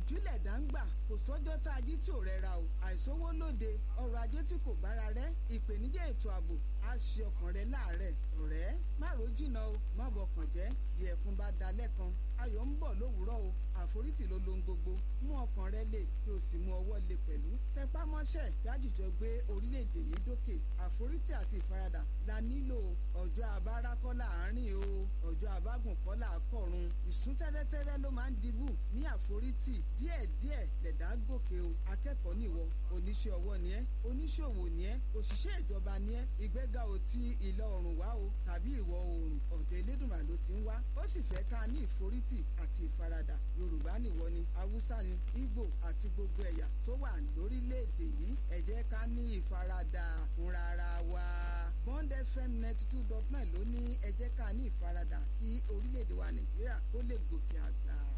ìyànjú lẹ̀dá ń gbà kò sọ́jọ́ tá a jí tí ò rẹra o àìsówó lóde ọrọ̀ ajé tí kò bára rẹ ìpèníjà ètò ààbò á ṣe ọkàn rẹ láàárẹ̀ ọ̀rẹ́ má ro jìnnà o má bọkàn jẹ́ bí ẹkún bá dalẹ̀ kan ayọ̀ ń bọ̀ lówùúrọ̀ o àforítì ló lohun gbogbo mú ọkàn rẹ lè kí o sì mú ọwọ́ lè pẹ̀lú tẹpá mọ́ṣẹ́ gájìjọ gbé orílẹ̀-èdè yìí dókè àforítì àti ìfaradà la nílò ọjọ́ abára kọ́ láàárín o ọjọ́ abágùn kọ́ làákọ̀run ìsún tẹ́rẹ́tẹ́rẹ́ ló máa ń dibù ní àforítì díẹ̀díẹ̀ lẹ̀dá gòkè o akẹ́kọ̀ọ́ nìwọ oníṣẹ́ ọwọ́ ni ẹ́ oníṣòwò ni ẹ́ òṣìṣẹ́ ìjọba ni ẹ́ ìgbéga ò ti ìlà oòrùn wá o tàbí ìwọ̀ oòrùn ọ̀dọ̀ elédùnmá ló ti ń wá ó sì fẹ́ ká ní ìforítì àti ìfaradà yorùbá nìwọ ni haúsá ni ìgbò àti gbogbo ẹ̀yà tó wà lórílẹ̀‐èdè yìí ẹ jẹ́ ká ní ìfaradà fúnra ara wa bond fm ninety two dot nine ló ní ẹ jẹ́ ká ní ìfaradà kí orílẹ̀‐èdè wa nàìjíríà kó lè gòkè àgbà.